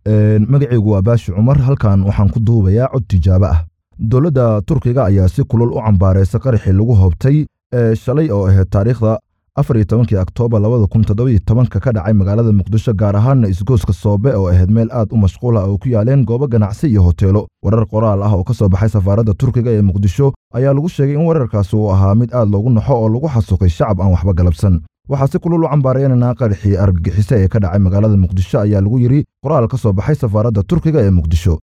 magacaygu waa baashi cumar halkan waxaan ku duubayaa cod tijaabo ah dowladda turkiga ayaa si kulul u cambaaraysa qaraxii lagu hoobtay shalay oo ahayd taariikhda afar iyo tobankii oktoobar labada kun toddobiyo tobanka ka dhacay magaalada muqdisho gaar ahaanna isgooska soobe oo ahayd meel aad u mashquul ah oo ku yaaleen goobo ganacsi iyo hoteelo warar qoraal ah oo ka soo baxay safaaradda turkiga ee muqdisho ayaa lagu sheegay in weerarkaasi uu ahaa mid aad loogu naxo oo lagu xasuuqay shacab aan waxba galabsan waxaa si kulul u cambaaraynanaa qaraxii argagixise ee ka dhacay magaalada muqdisho ayaa lagu yidhi qoraal ka soo baxay safaaradda turkiga ee muqdisho